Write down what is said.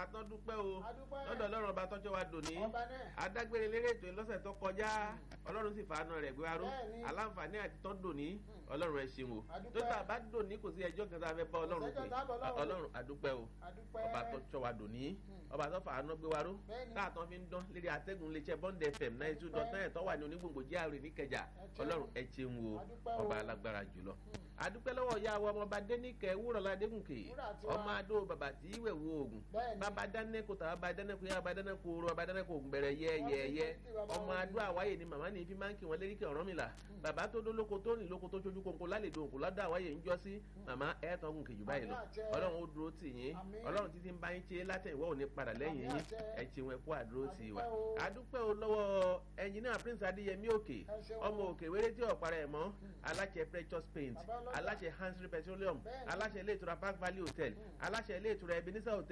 àtọ́dúpẹ́ o Adúpẹ́. lọ́dọ̀ ọlọ́run ọba tọ́jọ́ wa dòní ọba náà adágbére lérè ètò ìlọ́sẹ̀ tó kọjá ọlọ́run sì fàánù rẹ̀ gbé aró Bẹ́ẹ̀ni. aláǹfààní àti tọ́ dòní ọlọ́run ẹ ṣeun o Adúpẹ́. tó tà bá dòní kò sí ẹjọ́ kan tá a fẹ́ bá ọlọ́run Kò pé sẹ́jọ́ tá a bá Ọlọ́run pè. ọlọ́run adúpẹ́ o adúpẹ́ ọba tó tọ́ wa dòní ọba tó fàánù gbé wa ró Bẹ́ẹ̀ni. táàtàn fi ń dán lérí atẹ́gùn iléeṣẹ́ bond fm náà two dot nine tó wà ní onígbòǹgbò jíàrè níkẹjà ṣeun. ọlọ́run ẹ ṣeun o Adúpẹ́ o. ọba alágbára jùlọ adúpẹ́ lọ́wọ́ ìyá wa ọmọọba dénìkẹ́ wúrọ̀lá adégúnkè Wúrà tiwa. ọmọ adó bàbá tí ìwẹ̀ wo oògùn Bẹ́ẹ̀ni. bàbá dánẹ́kò tàbá bá dánẹ́kò yá bàbá dánẹ́kò oró bàbá dánẹ́kò ògùn bẹ̀rẹ̀ yẹ́yẹ́yẹ́ Wọ́n ti kí bàbá ọmọ wọn adó àwáyé ni màmá ní fi máa ń kí wọn lérí kí ọ̀rọ̀ mi là bàbá tó dó lóko tó rìn lóko tó ṣojú kónkó lálejò òǹkó lọ́dọ̀ àwáyé ń jọ sí màmá ẹ̀ tán gùn kejì báyìí lọ Àmín àṣẹ. ọlọ́run ó dúró tì yín Àmín. ọlọ́run títí ń bá yín ṣe látẹ̀yìnwó ò ní padà lẹ́yìn Àmín yín àṣẹ. ẹ̀ ṣe wọn kú àdúró tì wá Adúpẹ́ o. adúpẹ́ o lọ́wọ́ ẹnjìnìà prince adéyẹmí òkè Ẹ ṣeun. ọmọ òkè wéré tí ọ̀pára ẹ̀ mọ́ aláṣẹ precious paint Bàbá ọlọ́jà. aláṣẹ hansry petroleum Bẹ́ẹ̀ni. aláṣẹ ilé ìtura park valley hotel aláṣẹ ilé ìtura ebenezer hotel